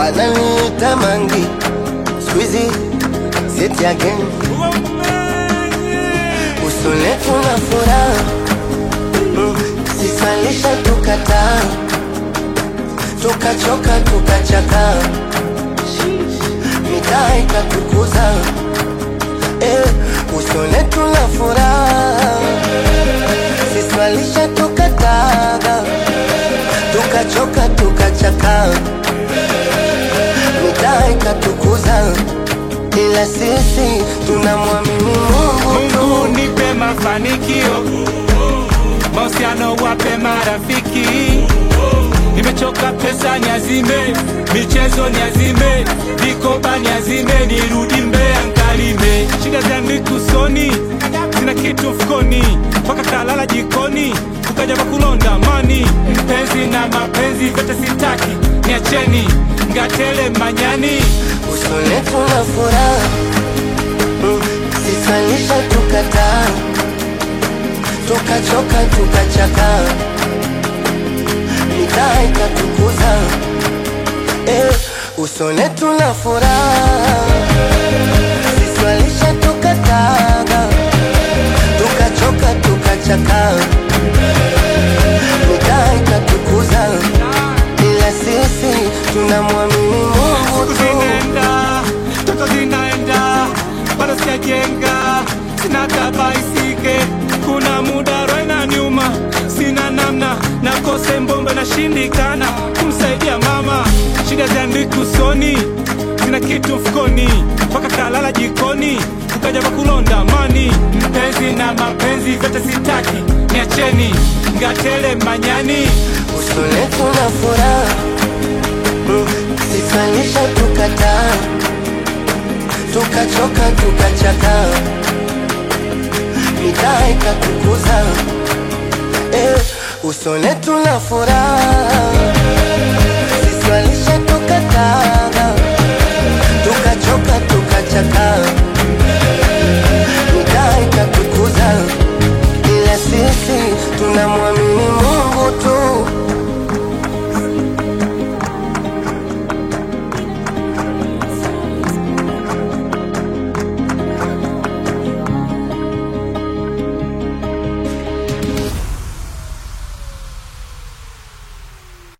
wananiita mangi squeezy sit again usone tuna furaha mm, sisalisha tukataa tukachoka tukachaka mitaa ikatukuza eh, usone tuna furaha sisalisha tukataga tukachoka tukachaka mitaa ikatukuza ila sisi tunamwamini Mungu tu. Mungu nipe mafanikio, mahusiano wape marafiki. Nimechoka pesa niazime, michezo niazime, vikoba niazime, nirudi Mbeya nkalime. Shida zangu usoni, sina kitu mfukoni, mpaka kalala jikoni, ukaja kulonda mani. Mpenzi na mapenzi vyote sitaki, niacheni ngatele manyani. usone tuna furaha mm, sisalisha tukataa tukachoka tukachaka mitaa ikatukuza eh, usone tuna furaha sisalisha tukataga tukachoka tukachaka mitaa ikatukuza ila sisi tunamwamini Mungu Siku tu zinaenda, toto zinaenda, bado sijajenga, sina tabaisike. Kuna muda roho inaniuma, sina namna, nakose mbombe, nashindikana kumsaidia mama. Shida ziandiki usoni, sina kitu mfukoni, mpaka kalala jikoni, ukaja kwa kulonda mani. Mpenzi na mapenzi vyote sitaki, niacheni ngatele manyani. usone tuna furaha mm, sisalisha tukataa tukachoka tukachaka mitaa ikatukuza eh, usone tuna furaha sisalisha tukataa tukachoka tukachaka mitaa ikatukuza ila sisi tunamwamini